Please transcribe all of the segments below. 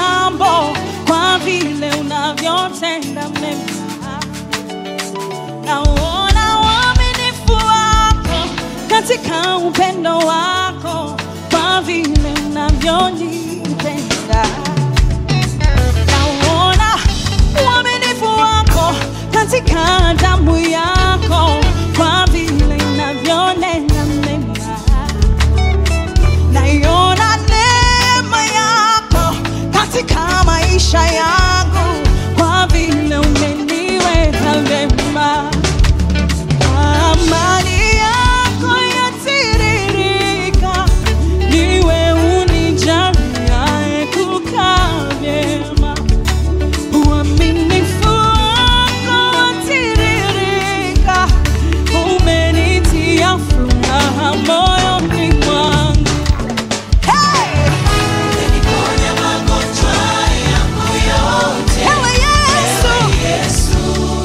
jambo kwa vile unavyotenda mema. Naona uaminifu wako katika upendo wako kwa vile unavyonipenda. Naona uaminifu wako katika damu yako kwa vile inavyonena mema. Naiona neema yako katika maisha yangu kwa vile umeniweka vema. Amani yako yatiririka, niwe unijaliaye kukaa vyema. Uaminifu wako watiririka, umenitia furaha moyoni mwangu. Hey! Umeniponya magonjwa yangu yote. Ewe Yesu! Yesu,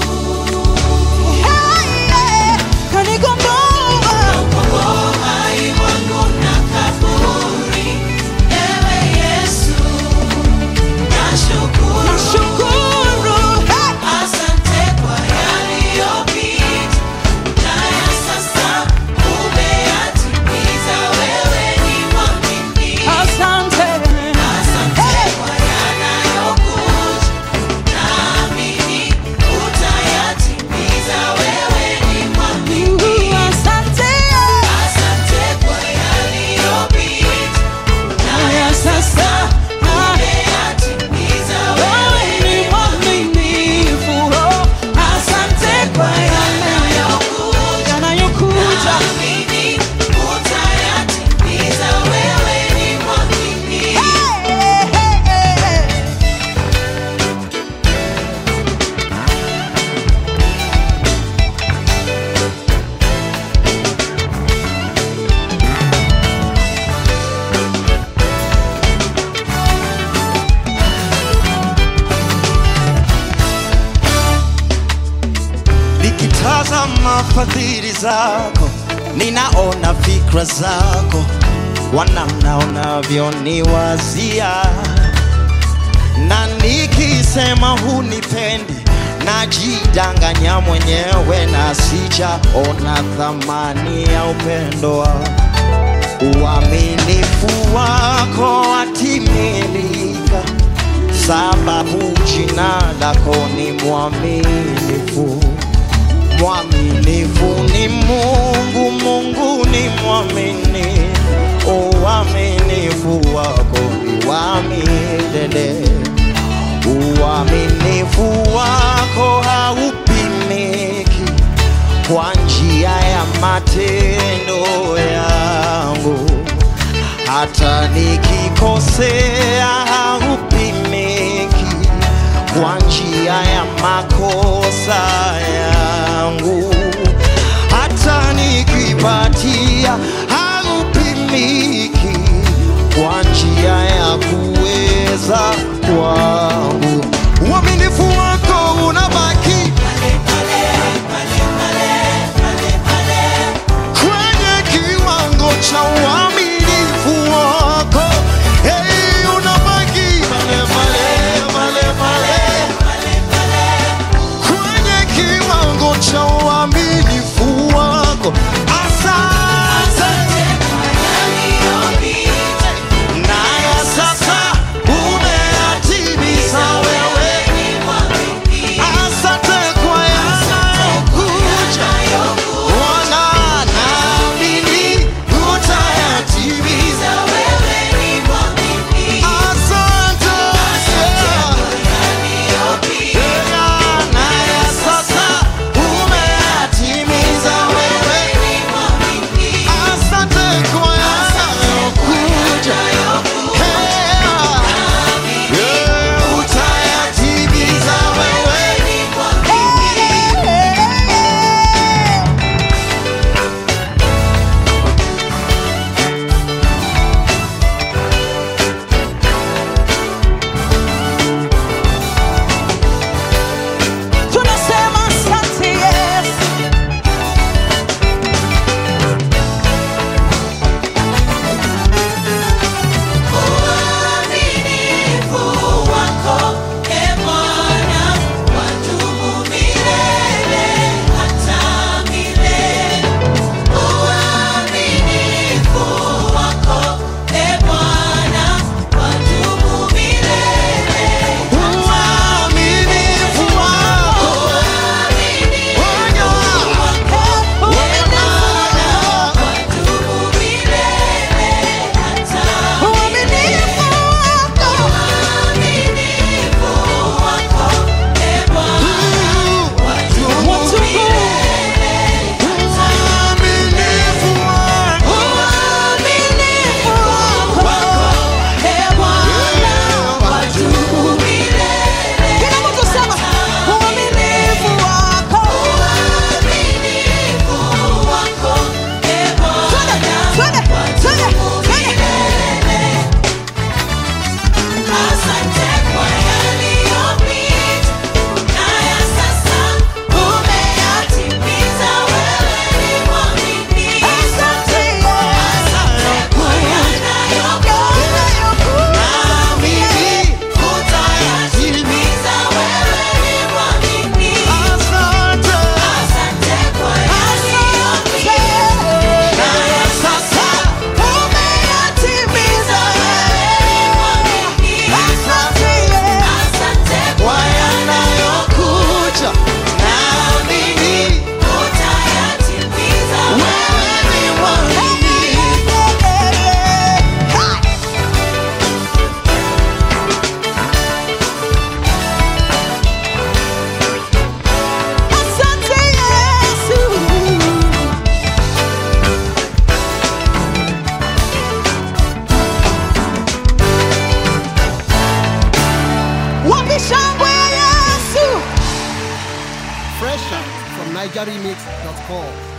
Hey, yeah! Kanikomboa. komboa hai wangu na kaburi. Ewe Yesu, nashukuru. Nashukuru. Hey! Asante kwa yaliyopita. Haya sasa umeyatimiza. Wewe ni mwaminifu. Asante. Asante kwa yanayokuja. Naamini utayatimiza. Wewe ni mwaminifu. Uh, Asante. Asante kwa yaliyopita. Haya sasa. Ah, Umeyatimiza. wewe ni mwaminifu. Oh, Asante kwa yale Yanayokuja. yanayokuja. Naamini utayatimiza. Wewe ni mwaminifu. Hey, hey, hey, hey. Nikitazama fadhili zako, ninaona fikra zako, wanamna unavyoniwazia, na nikisema hunipendi, najidanganya mwenyewe na sijaona thamani ya upendo wako. Uaminifu wako watimilika, sababu jina lako ni mwaminifu. Mwaminifu ni Mungu, Mungu ni mwaminifu. Uaminifu wako ni wa milele, uaminifu wako haupimiki kwa njia ya matendo yangu, hata nikikosea haupimiki kwa njia ya makosa yangu, hata nikipatia haupimiki kwa njia ya kuweza kwangu. Uaminifu wako unabaki kwenye kiwango cha uaminifu wako. Hey, unabaki pale pale pale pale kwenye kiwango cha uaminifu wako. Asante naye sasa umeyatimiza nigeremix.com.